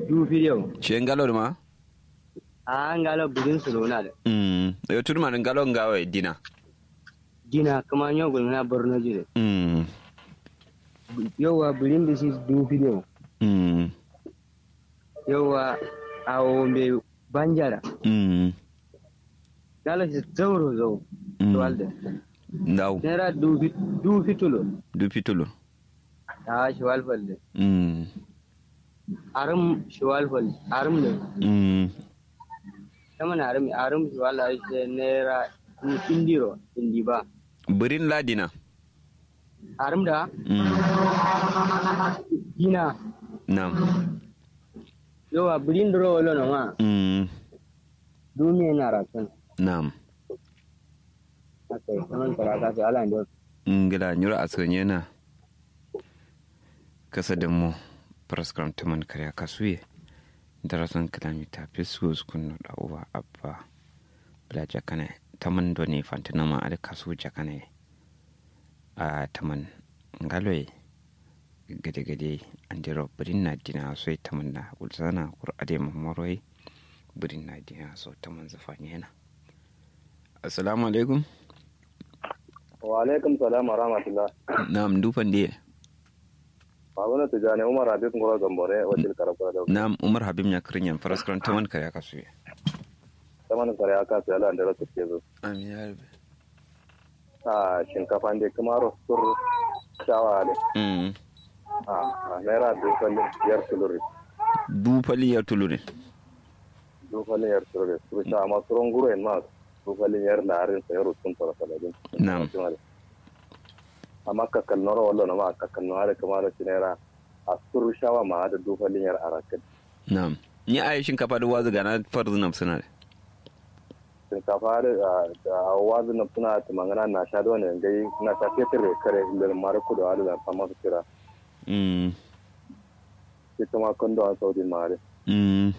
du video ce ngalo ma a ngalo budin su lona da mm yo turma ngalo ngawe dina gina kuma yau gulmina borno jire mm yawa budin da shi du video mm yawa awo me banjara mm ngalo shi zauro zau Mm. walde ndaw nera du fi- du fitulo du pitulu a shi walfalde mm arum shi walfalde arum ne mm sama na arum arum shi wala shi nera du indiro indi ba birin ladina arum da mm gina nam yawa budin duro wala no ma mm duniya na rakan nam akai saman karaka sai ala ndo ngila nyura asonye na kasa da mu praskram taman karya kasuye darasan kilomita fisko sukun da uwa abba bla jakane taman doni fantina ma ada kasu jakane a taman ngaloy gade gade andiro birin na dina so taman na ulsana kur ade mamoroi birin na dina so taman zafanye na assalamu alaikum wa alaikum salam wa rahmatullah na'am dufan diye babana tijani umar habib ngoro gambore wacil karabura da Na'am Umar Habib ya kirin yan faras karan taman kare aka suye. zaman kare aka sai Allah da rasu ke zo Amin ya rabe. a shinkafa ne kuma rostur shawa ne Mm. a a naira dukkanin yar tuluri Du fali ya tulu ne. dukkanin yar tuluri su sha ma suron guro en ma dukkanin yar larin sa yaro sun fara saladin Na'am. amma kakal noro wallo na ma kakal no hada kamar shi naira a sur shawa ma da dukkanin yar arakin Na'am. Ni a yi shinkafa da wazu gana farzu na suna da. shinkafa da da wazu na suna ta mangana na sha da wani gai na sha fetur da kare ilil mara kudu hada da fama su kira Mm. shi kuma kondo an saudi mare Mm.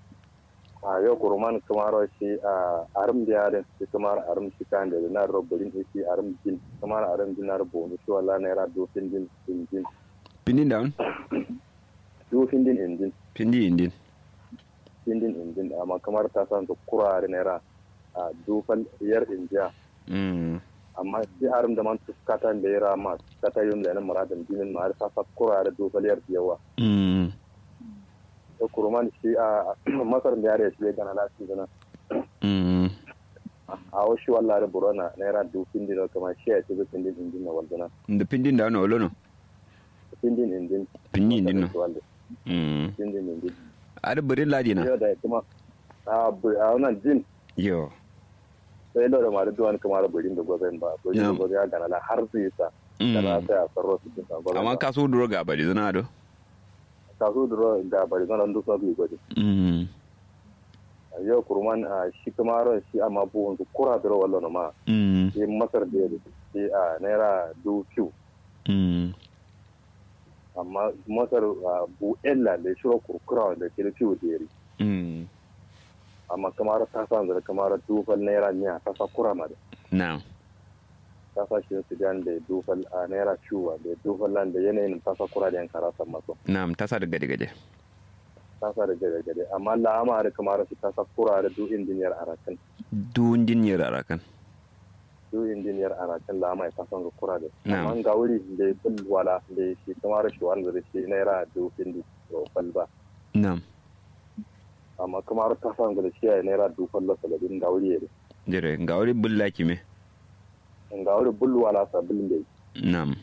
a yau kuruman kamar shi a arim da yare shi kamar arim shi kan da na robbin shi arim din kamar arim din na rubo shi wala na yara dofin din din din Pindin down? dofin din indin Pindi indin. din din indin amma kamar ta san su kurare na yara a dofan yar indiya Mm. amma shi arim da man tuskata da yara ma kata yun da na muradin dinin ma har sa sa kurare dofan yar yawa Mm. da kuruman shi a masar da yare shi gana lafi gana Mm. a wasu wallahi burona na yara dofin din kamar shi ya ce dofin din indin na waldana Da pindin down olo no. indin indin Pindi indin no. Wanda. Mm. indin indin Ada birin ladi na. yau da kuma a bu- a wannan jin Yo. sai da ma da duwan kamar burin da gobe ba burin da Yeah. gobe ya gana la har su yi sa Mm. kana sai a sarro su cikin gobe Amma ka so duro ga bari zana do. ka su duro da bari zan duk sabu gobe Mm. yau kurman a shi kamar shi amma buwan su kura duro wallo ma Mm. shi masar da yake shi a naira du fiu Mm. amma masar a bu ella da shiro kurkura da ke da fiu da yari Mm. amma kamar ta san zara kamar dufal naira miya ta sa kura ma da Na'am. kasashen sudan da dufal a naira ciwa da dufal nan da yanayin tasa kura da yan karasan masu Na'am ta sa da gade gade. tasa da gade gade amma la'ama da kamar su tasa kura da du injiniyar arakan Du indin yara rakan. du injiniyar arakan la'ama ya tasan su kura da Na'am. amma ga wuri da ya bin wala da ya shi kamar shi wanda da shi naira du indi dufal ba Na'am. amma kamar tasan da shi ya naira dufal la saladin ga wuri ya Jere ga wuri bulla kime. ga wuri bul wala sabin da Na'am.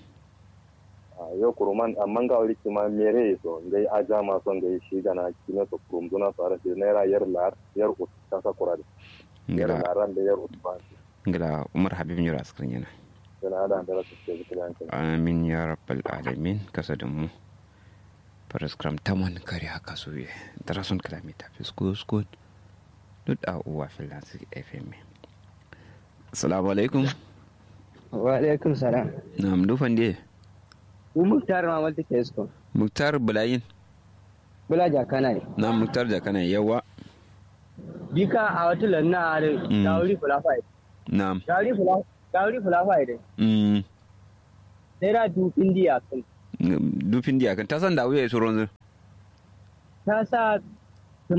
a yau kuruman amma ga wuri kima mere so ngai aja ma son ngai shi gana kina so kurum duna so ara shi naira yar lar yar ut tasa kura da yar Ngila laran da yar ut ba ngila Umar Habib nyura askrin yana. yana da da rasu ke zikin yankin amin ya rabbal alamin kasa da mu paraskram taman kare haka su ye darason kalamita fisko skot duk a uwa filansi fm assalamu alaikum wa alaikum salam na mdufan diye mu muktar ma malta ke isko muktar bulayin bula jakana ne na muktar da kana yawa bika a wata lanna a da Mm. dawuri fulafa na dawuri fulafa dawuri fulafa da mm, naira du indiya kan dufin diya kan tasan da wuya su ronzu ta sa